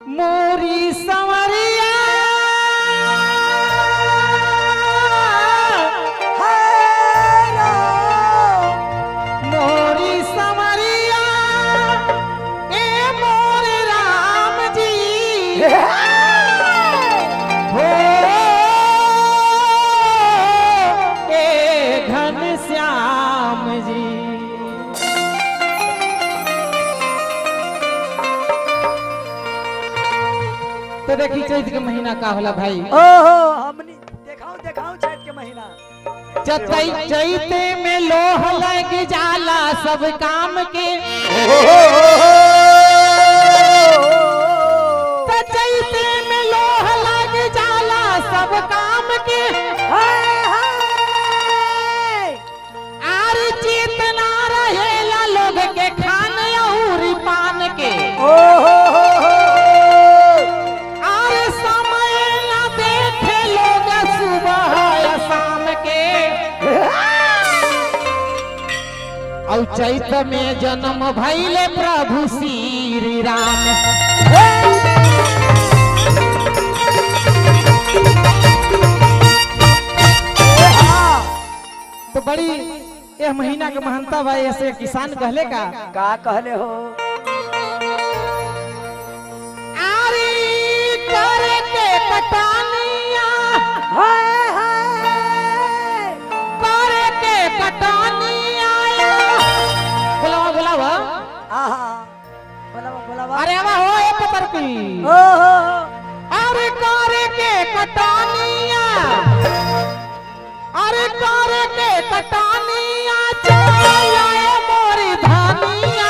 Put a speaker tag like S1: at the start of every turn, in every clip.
S1: मोरी संवरिया मोरी संवरिया ए मोरे राम जी हो ए घन श्याम जी तो देखी चैत के महीना का होला भाई
S2: ओहो हमनी देखाओ देखाओ छठ के महीना
S1: चतई चैते में लोह लग जाला सब काम के त चैते में लोह लग जाला सब काम के आर चेतना रहेला लोग के खान और पान के आर समय न देखे लोग सुबह या शाम के और चैत में जन्म भैले प्रभु श्री राम तो बड़ी यह महीना के महानता भाई ऐसे किसान कहले का
S2: का कहले हो
S1: आरी करे के कटानिया करे के कटानिया बुलावा बुलावा
S2: आहा बोलावा बोलावा
S1: अरे आवा हो ए पतर की
S2: ओहो
S1: अरे करे के कटानिया अरे करे के कटानिया चलाए मोरी धानिया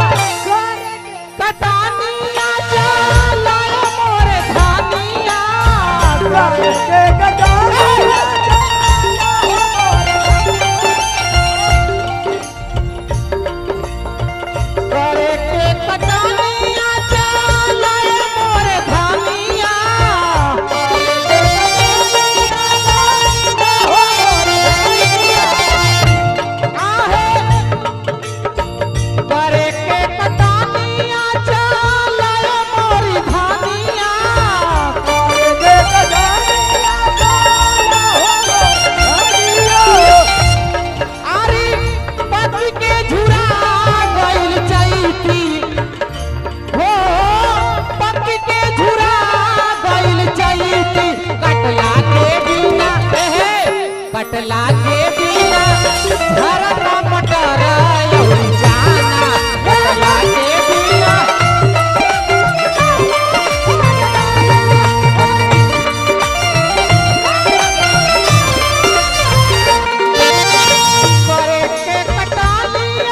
S1: कटानिया चलाए मोरे धानिया करे के करे के कटानिया चलाए मोरे धानिया आहे करे के कटानिया चलाए मोरी धानिया अरे पति के झुरा गइल चैती हो पति के झुरा गइल चैती कटला के बिना हे कटला के बिना धरना मटर यौरी जाना कटला के बिना करे के कटानिया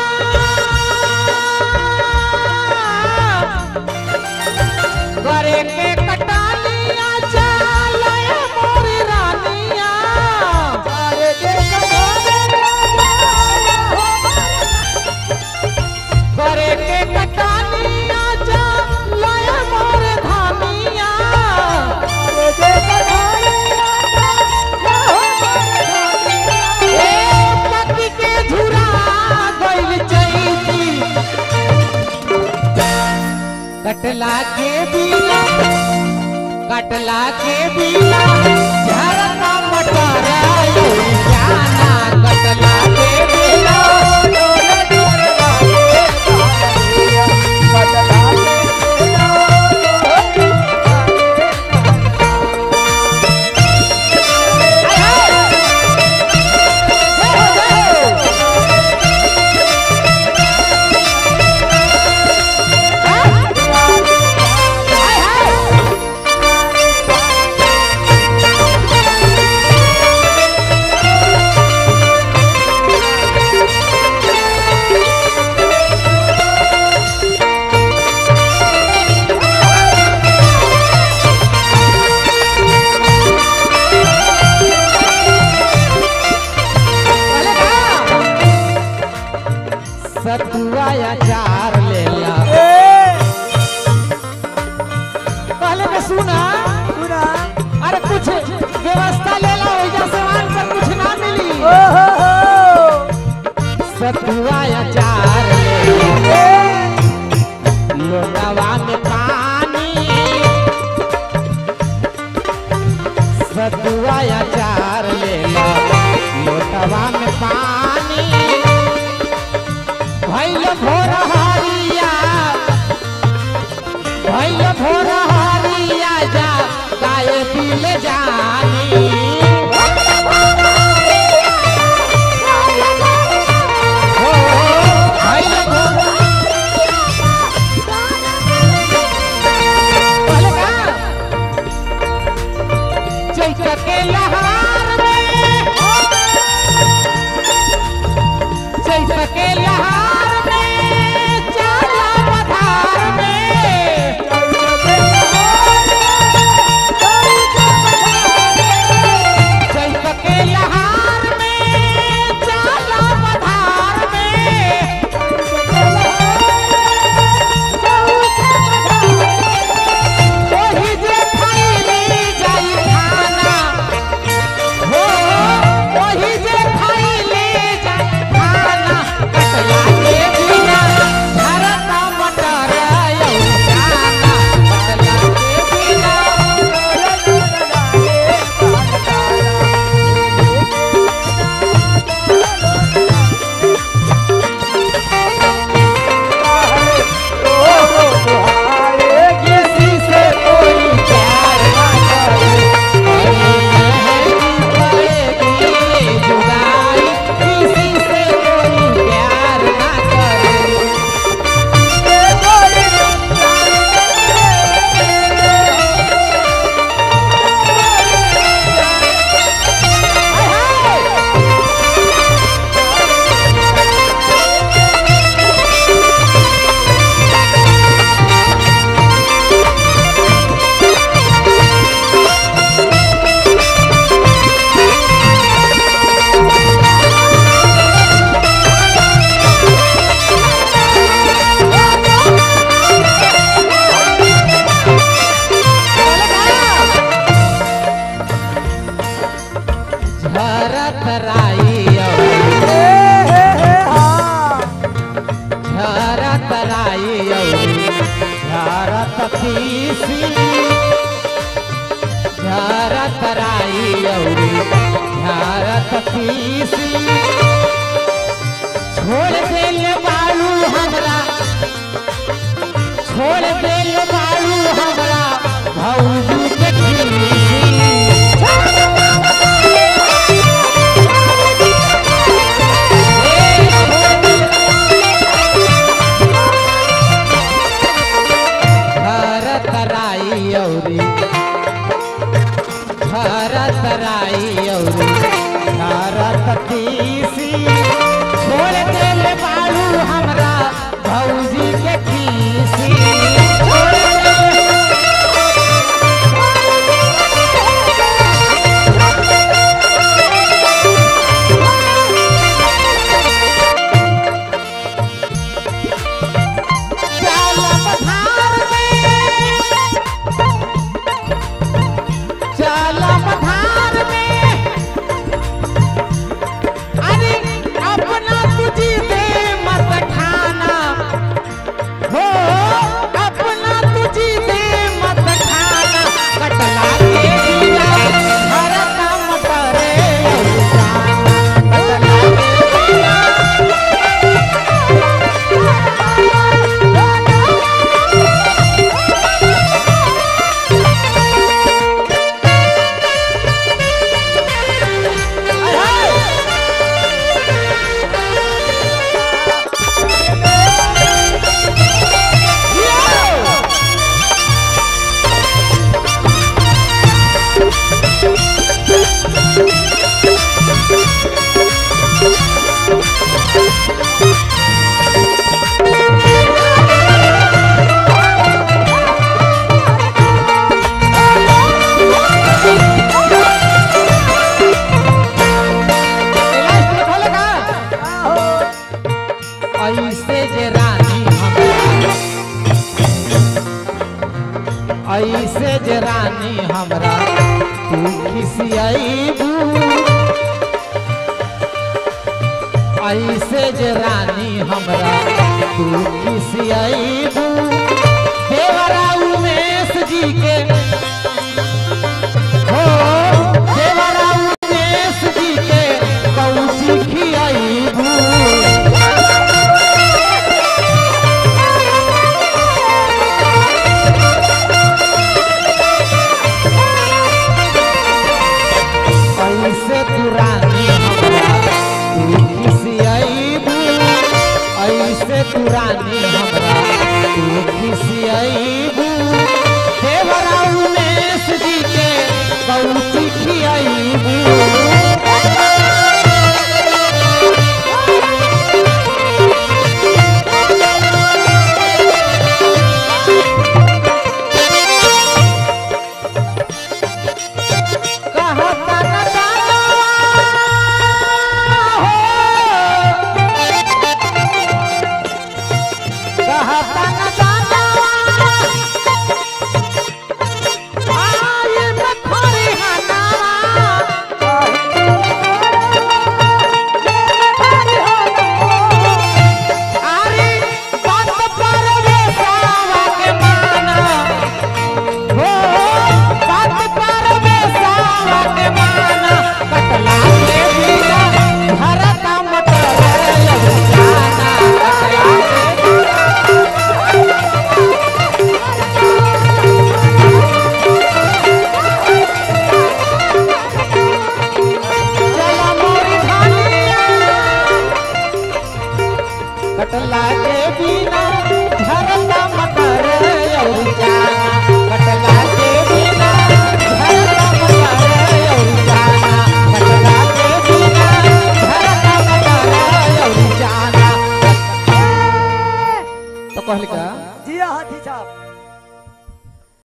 S1: करे के कटानिया चलाए मोरी रानिया करे के करे के कटानिया चलाए मोरे धानिया ए पति के झुरा गइल चैती कटला के बिना कटला के बिना झरना मटर यौरी जाना कटला के बिना हाय हाय तराई औरी झरत तीसी झरत राई औरी झरत तीसी छोड़ दिल बालू हमरा छोड़ दिल बालू हमरा भौजी के खीसी भरत राई औरी भरत राई औरी भरत तीसी छोड़ दिल बालू हमरा भौजी के खीसी छोड़ दिल चालम धार में चालम धार में अरे अपना तुझी दे मत खाना हो अपना तुझी दे मत खाना कटला के दिया भरत मटरे जाना कटला के दिया ऐसे जे रानी हमरा ऐसे जे रानी हमरा तू खिसियाईबू ऐसे जे रानी हमरा तू खिसियाईबू देवरा उमेश जी के हो देवरा उमेश जी के कौची खियाईबू ऐसे तू रानी हमरा तू खिसियाईबू ऐसे तू रानी हमरा तू खिसियाईबू देवरा उमेश जी के कौची खियाईबू कहता न जाना हो कहता न जाना आए में खड़ी हनावा अरे बात पर बेसावा के माना हो बात पर बेसावा के माना कटला के बिना भरत मटर जाना कटला के चला मोरी धानिया कटला के बिना भरत मटर और जाना कटला के बिना भरत मटर और जाना कटला के बिना भरत मटर और जाना तो कहल का
S2: जिया हाथी साहब